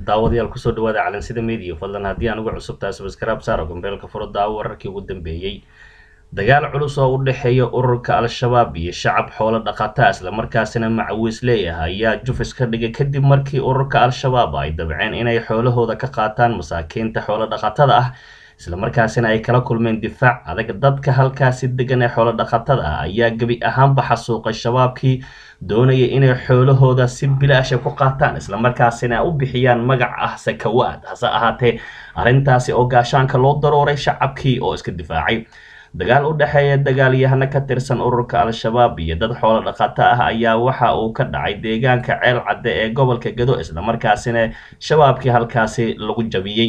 daawadayaal kusoo dhawaada calansida media fadlan haddii aan uga cusub tahay subscribe saaro gambeelka furo daawo wararkii ugu dambeeyey dagaal culus oo u dhexeeya ururka al-shabaab iyo shacab xoolo dhaqata islamarkaasina macawiis leeyahay ayaa jufis ka dhigay kadib markii ururka al-shabaab ay dabceen inay xoolahooda ka qaataan masaakiinta xoolo dhaqatada ah islamarkaasina ay kala kulmeen difaac adag dadka halkaasi degan ee xoolo dhaqatada ah ayaa gebi ahaanba xasuuqay shabaabkii doonaya inay xoolahooda si bilaasha ku qaataan islamarkaasina u bixiyaan magac ah sakawaad hase ahaatee arrintaasi oo gaashaanka loo darooray shacabkii oo iska difaacay dagaal u dhexeeya dagaalyahano ka tirsan ururka al-shabaab iyo dad xoolo dhaqato ah ayaa waxa uu ka dhacay deegaanka ceel cadde ee gobolka gado islamarkaasina shabaabkii halkaasi lagu jabiyey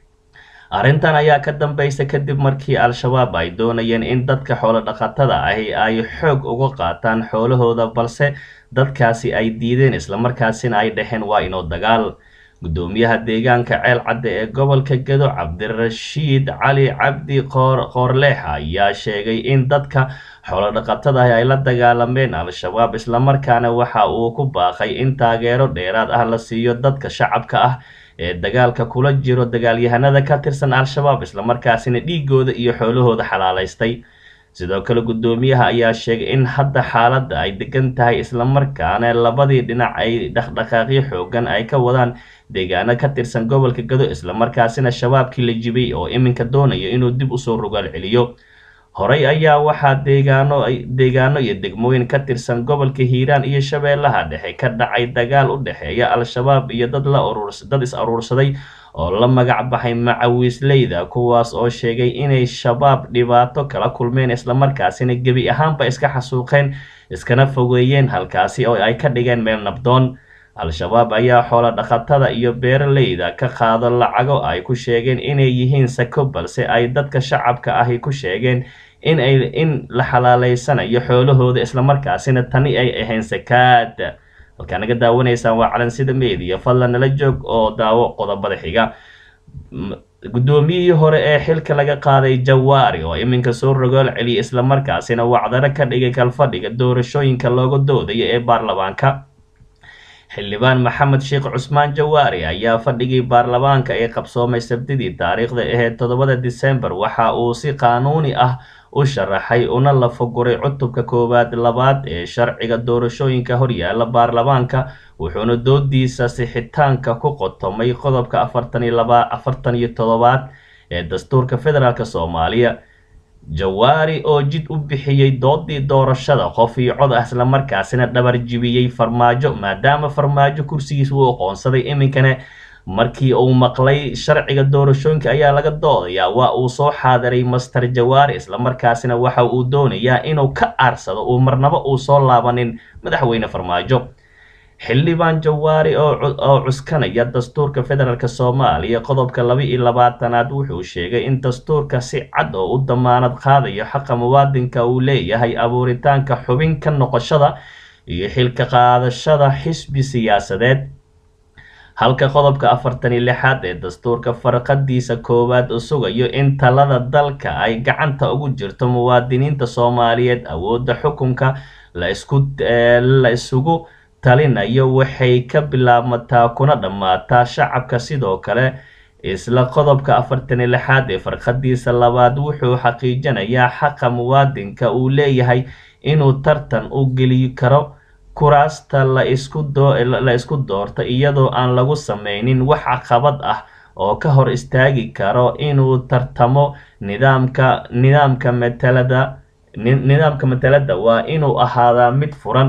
arrintan ayaa ka dambaysa kadib markii al-shabaab ay doonayeen in dadka xoolo dhaqatada ahi ay xoog uga qaataan xoolahooda balse dadkaasi ay diideen islamarkaasina ay dhaheen waa inoo dagaal gudoomiyaha deegaanka ceel cadde ee gobolka gado cabdirashiid cali cabdi qoorleex ayaa sheegay in dadka xoolo dhaqatada ahi ay la dagaalameen al-shabaab islamarkaana waxa uu ku baaqay in taageero dheeraad ah la siiyo dadka shacabka ah ee dagaalka kula jiro dagaalyahanada ka tirsan al-shabaab islamarkaasina dhiigooda iyo xoolahooda xalaalaystay sidoo kale gudoomiyaha ayaa sheegay in hadda xaaladda ay degan tahay islamarkaana labadii dhinac ay dhaqdhaqaaqyo xoogan ay ka wadaan deegaano ka tirsan gobolka gado islamarkaasina shabaabkii la jibay oo iminka doonaya inuu dib usoo rogaal celiyo horey ayaa waxaa deegaano deegaano iyo degmooyin ka tirsan gobolka hiiraan iyo shabeellaha dhexe ka dhacay dagaal u dhexeeya al-shabaab iyo dad la dad is aruursaday oo la magac baxay macawiisleyda kuwaas oo sheegay inay shabaab dhibaato kala kulmeen islamarkaasina gebi ahaanba iska xasuuqeen iskana fogeeyeen halkaasi oo ay ka dhigeen meel nabdoon al-shabaab ayaa xoolo dhaqatada iyo beeraleyda ka qaado lacago ay ku sheegeen inay yihiin sako balse ay dadka shacabka ahi ku sheegeen in ay in la xalaaleysanayo xoolahooda islamarkaasina tani ay ahayn sakaad halkaa naga daawanaysaan waa calansida media fadlan nala joog oo daawo qodobada xiga guddoomiyihii hore ee xilka laga qaaday jawaari oo iminka soo rogool celiyay islamarkaasina wacdaro ka dhigay kalfadhiga doorashooyinka looga doodayo ee baarlamaanka xildhibaan maxamed sheekh cusmaan jawaari ayaa fadhigii baarlamaanka ee qabsoomay sabtidii taariikhda aheyd toddobada disembar waxa uu si qaanuuni ah u sharaxay una lafaguray cutubka koowaad labaad ee sharciga doorashooyinka horyaala baarlamaanka wuxuuna doodiisa sixitaanka ku qotomay qodobka afartan iyo laba afartan iyo toddobaad ee dastuurka federaalk soomaaliya jawaari oo jid u bixiyey doodii doorashada qof iyo cod ah islamarkaasina dhabar jibiyey farmaajo maadaama farmaajo kursigiis uu aqoonsaday iminkana markii uu maqlay sharciga doorashooyinka ayaa laga doodayaa waa uu soo xaadiray master jawaari islamarkaasina waxa uu doonayaa inuu ka aarsado uu marnabo uu soo laabanin madaxweyne farmaajo xildhibaan jawaari oo cuskanaya dastuurka federaalk soomaaliya qodobka laba iyo labaatanaad wuxuu sheegay in dastuurka si cad oo u damaanad qaadayo xaqa muwaadinka uu leeyahay abuuritaanka xubin ka noqoshada iyo xilka qaadashada xisbi siyaasadeed halka qodobka afartan iyo lixaad ee dastuurka farqadiisa koowaad u sugayo in talada dalka ay gacanta ugu jirto muwaadiniinta soomaaliyeed awoodda xukunka la isku la isugu talinayo waxay ka bilaabmataa kuna dhammaataa shacabka sidoo kale isla qodobka afartan iyo lixaad ee farqadiisa labaad wuxuu xaqiijinayaa xaqa muwaadinka uu leeyahay inuu tartan u geli karo kuraasta la isku la isku doorto iyadoo aan lagu sameynin wax caqabad ah oo ka hor istaagi karo inuu tartamo nidaamka nidaamka matalada nidaamka matalada waa inuu ahaadaa mid furan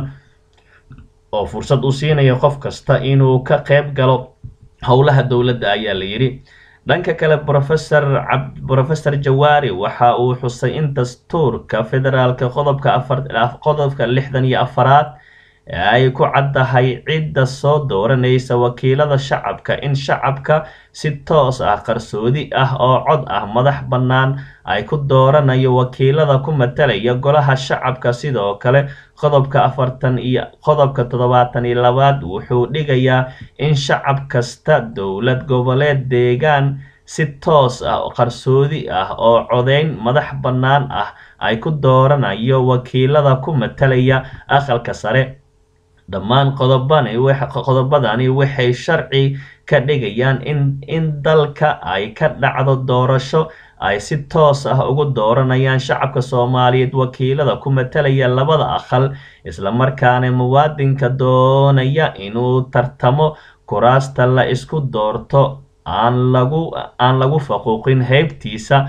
oo fursad u siinayo qof kasta inuu ka qayb galo howlaha dowladda ayaa la yidhi dhanka kale rofesor brofesor jawaari waxa uu xusay in dastuurka federaalka qodobka afar qodobka lixdan iyo afaraad ay ku caddahay cidda soo dooranaysa wakiilada shacabka in shacabka si toos ah qarsoodi ah oo cod ah madax bannaan ay ku dooranayo wakiilada ku matalaya golaha shacabka sidoo kale qodobka afartan iyo qodobka toddobaatan iyo labaad wuxuu dhigayaa in shacab kasta dowlad goboleed deegaan si toos ah qarsoodi ah oo codeyn madax bannaan ah ay ku dooranayo wakiilada ku matalaya aqalka sare dhammaan qodobadani waxay sharci ka dhigayaan in dalka ay ka dhacdo doorasho ay si toos ah ugu dooranayaan shacabka soomaaliyeed wakiilada ku matalaya labada aqal islamarkaana muwaadinka doonaya inuu tartamo kuraasta la isku doorto aan lagu aan lagu faquuqin heybtiisa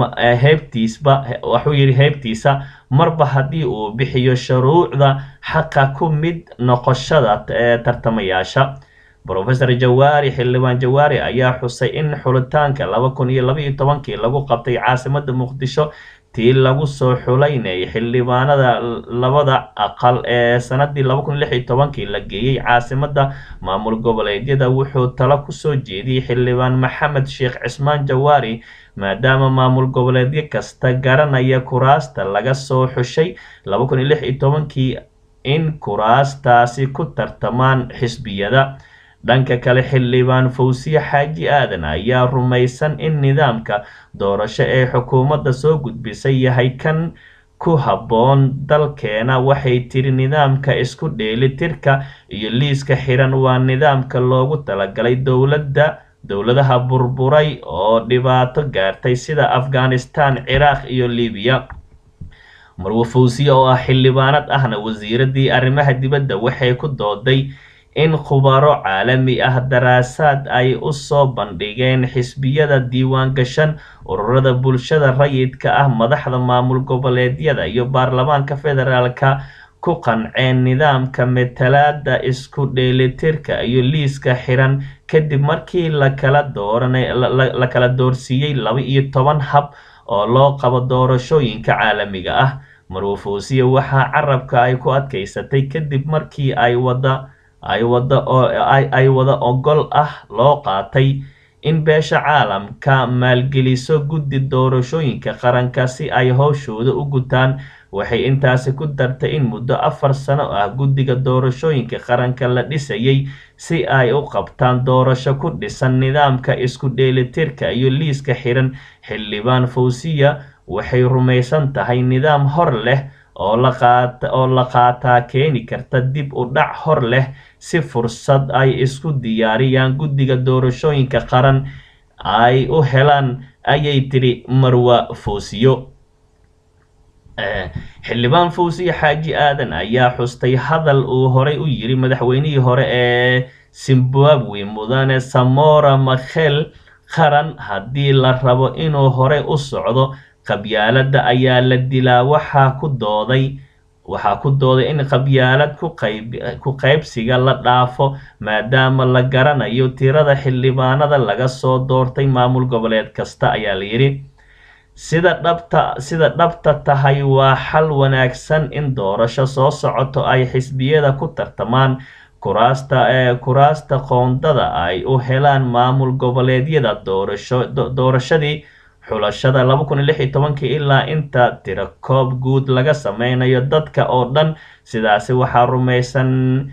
heybtiisba waxuu yidhi heybtiisa marba haddii uu bixiyo shuruucda xaqa ku mid noqoshada tartamayaasha rofesor jawaari xildhibaan jawaari ayaa xusay in xulitaanka laba kun iyo laba iyo tobankii lagu qabtay caasimada muqdisho tii lagu soo xulaynayay xildhibaanada labada aqal ee sanadii laba kun lix iyo tobankii la geeyey caasimada maamul goboleedyada wuxuu talo kusoo jeediyey xildhibaan maxamed sheekh cismaan jawaari maadaama maamul goboleedyo kasta garanaya kuraasta laga soo xushay laba kun iyo lix iyo tobankii in kuraastaasi ku tartamaan xisbiyada dhanka kale xildhibaan fawsiye xaaji aadan ayaa rumaysan in nidaamka doorasho ee xukuumadda soo gudbisay yahay kan ku habboon dalkeena waxay tiri nidaamka isku dheelitirka iyo liiska xiran waa nidaamka loogu talagalay dowladda dowladaha burburay oo dhibaato gaartay sida afghanistan ciraaq iyo libiya marwe fawsiye oo ah xildhibaanad ahna wasiiradii arrimaha dibadda waxay ku dooday in khubaro caalami ah daraasaad ay u soo bandhigeen xisbiyada diiwaan gashan ururada bulshada rayidka ah madaxda maamul goboleedyada iyo baarlamaanka federaalka ku qanceen nidaamka matalaada isku dheelitirka iyo liiska xiran kadib markii lakala dooranla kala doorsiiyey laba iyo toban hab oo loo qabo doorashooyinka caalamiga ah marwe fawsiye waxaa carabka ay ku adkaysatay kadib markii ay wada ay wada oo ay wada ogol ah loo qaatay in beesha caalamka maalgeliso guddi doorashooyinka qaranka si ay howshooda u gutaan waxay intaasi ku dartay in muddo afar sano ah guddiga doorashooyinka qaranka la dhisayay si ay u qabtaan doorasho ku dhisan nidaamka isku dheelitirka iyo liiska xiran xildhibaan fawsiya waxay rumaysan tahay nidaam hor leh oo la qaataa keeni karta dib u dhac hor leh si fursad ay isku diyaariyaan guddiga doorashooyinka qaran ay u helaan ayay tiri marwa fawsiyo xildhibaan fawsiye xaaji aadan ayaa xustay hadal uu horay u yiri madaxweynihii hore ee zimbabwe mudane samora makhel qaran haddii la rabo inuu horey u socdo qabyaaladda ayaa la dilaa waxaa ku dooday waxaa ku dooday in qabyaalad ku qaybsiga la dhaafo maadaama la garanayo tirada xildhibaanada laga soo doortay maamul goboleed kasta ayaa la yidhi sida dhabta sida dhabta tahay waa xal wanaagsan in doorasho soo socoto ay xisbiyada ku tartamaan kuraasta ee kuraasta qoondada ay u helaan maamul goboleedyada doorasho doorashadii xulashada laba kun iyo lix iyo tobankii ilaa inta tiro koob guud laga sameynayo dadka oo dhan sidaasi waxaa rumaysan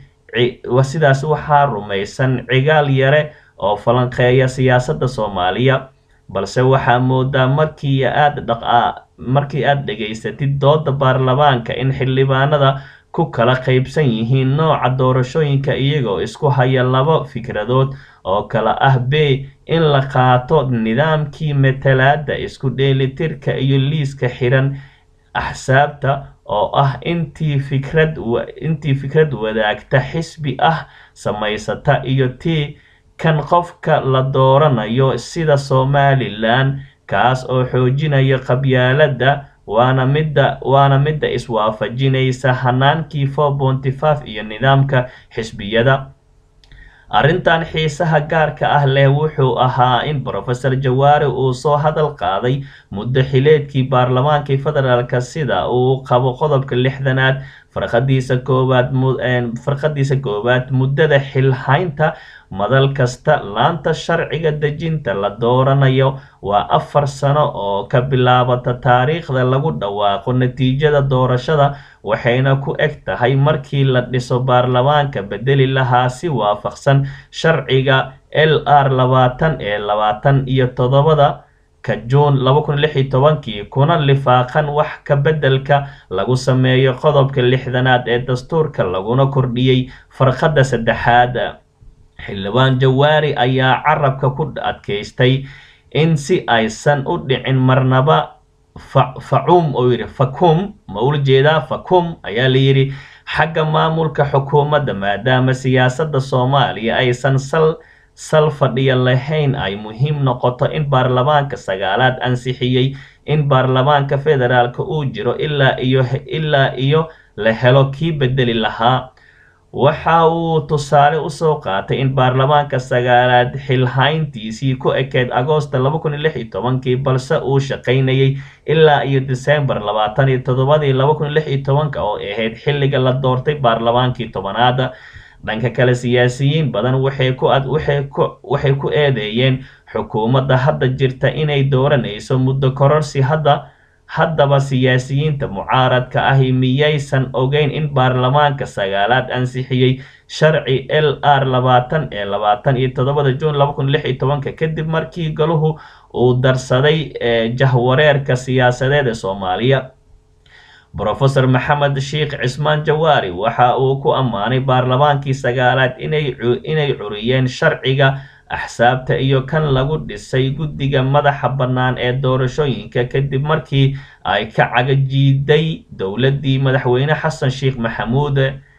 sidaasi waxaa rumaysan cigaal yare oo falanqeeya siyaasadda soomaaliya balse waxaa moodaa markii aad dhaqa markii aad dhegaysatid dooda baarlamaanka in xildhibaanada ku kala qaybsan yihiin nooca doorashooyinka iyagoo isku haya laba fikradood oo kala ah b in la qaato nidaamkii matalaada isku dheelitirka iyo liiska xiran axsaabta oo ah intii fikrad intii fikrad wadaagta xisbi ah samaysata iyo tii kan qofka la dooranayo sida somalilan kaas oo xoojinaya qabyaaladda waana midda waana midda iswaafajinaysa hanaankii four ponty five iyo nidaamka xisbiyada arrintan xiisaha gaarka ah leh wuxuu ahaa in brofesor jawaari uu soo hadal qaaday muddo xileedkii baarlamaankii federaalka sida uu qabo qodobka lixdanaad farqadiisa koowaad farqadiisa koowaad muddada xilhaynta madal kasta laanta sharciga dejinta la dooranayo waa afar sano oo ka bilaabata taariikhda lagu dhawaaqo natiijada doorashada waxayna ku eg tahay markii la dhiso baarlamaanka bedeli lahaa si waafaqsan sharciga l r labaatan ee labaatan iyo toddobada ka juun laba kun lix iyo tobankii kuna lifaaqan wax ka beddelka lagu sameeyo qodobka lixdanaad ee dastuurka laguna kordhiyey farqadda saddexaad xildhibaan jawaari ayaa carabka ku adkaystay in si aysan u dhicin marnaba facum oo yidhi fakum ma ula jeedaa fakum ayaa la yidhi xagga maamulka xukuumadda maadaama siyaasadda soomaaliya aysan sal sal fadhiya lahayn ay muhiim noqoto in baarlamaanka sagaalaad ansixiyey in baarlamaanka federaalka uu jiro ilaa iyo ilaa iyo la helo kii bedeli lahaa waxa uu tusaale usoo qaatay in baarlamaanka sagaalaad xilhayntiisii ku ekeyd agoosta laba kun iyo lix iyo tobankii balse uu shaqaynayay ilaa iyo disembar labaatan iyo toddobadii laba kun iyo lix iyo tobanka oo ahayd xilliga la doortay baarlamaankii tobanaad dhanka kale siyaasiyiin badan waxay ku ad waxay ku waxay ku eedeeyeen xukuumadda hadda jirta inay dooranayso muddo kororsi hadda haddaba siyaasiyiinta mucaaradka ahi miyaysan ogeyn in baarlamaanka sagaalaad ansixiyey sharci l r labaatan ee labaatan iyo toddobada juun laba kun lix iyo tobanka kadib markii galuhu uu darsaday jahwareerka siyaasadeed ee soomaaliya brofesor maxamed sheikh cismaan jawaari waxa uu ku ammaanay baarlamaankii sagaalaad inay inay curiyeen sharciga axsaabta iyo kan lagu dhisay guddiga madaxa bannaan ee doorashooyinka kadib markii ay ka cagajiiday dowladdii madaxweyne xasan sheikh maxamuud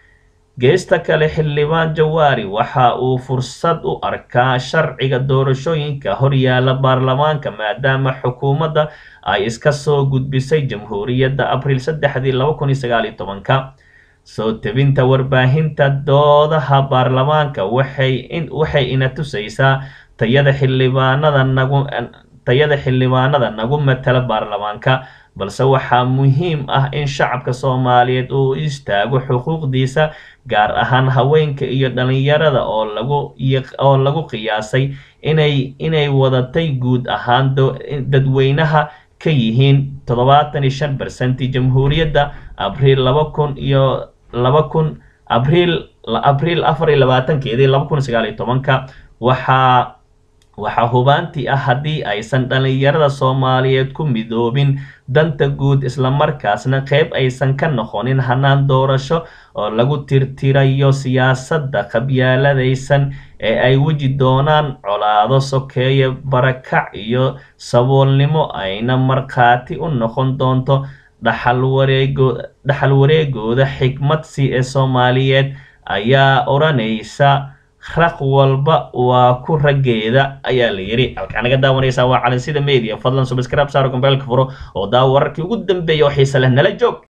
geesta kale xildhibaan jawaari waxa uu fursad u arkaa sharciga doorashooyinka horyaala baarlamaanka maadaama xukuumadda ay iska soo gudbisay jamhuuriyadda abriil saddexdii laba kun iyo sagaal iyo tobanka soo tebinta warbaahinta doodaha baarlamaanka waxay in waxay ina tusaysaa tayada xildhibaanada nagu tayada xildhibaanada nagu matala baarlamaanka balse waxaa muhiim ah in shacabka soomaaliyeed uu istaago xuquuqdiisa gaar ahaan haweenka iyo dhalinyarada oo lagu oo lagu qiyaasay inay inay wadatay guud ahaan dadweynaha ka yihiin toddobaatan iyo shan bersentii jamhuuriyadda abriil laba kun iyo laba kun abriil abriil afar iyo labaatankeedii laba kun sagaal iyo tobanka waxaa waxaa hubaantii ah haddii aysan dhalinyarada soomaaliyeed ku midoobin danta guud islamarkaasna qeyb aysan ka noqonin hanaan doorasho oo lagu tirtirayo siyaasadda qabyaaladaysan ee ay weji doonaan colaado sokeeye barakac iyo saboolnimo ayna markhaati u noqon doonto dhaxal wareego dhaxal wareegooda xikmadsi ee soomaaliyeed ayaa odhanaysa raq walba waa ku raggeeda ayaa la yidhi halkaa naga daawanaysaa waa calansida media fadlan subscribe saaro gombeelka furo oo daawo wararkii ugu dambeeya oo xiise leh nala joog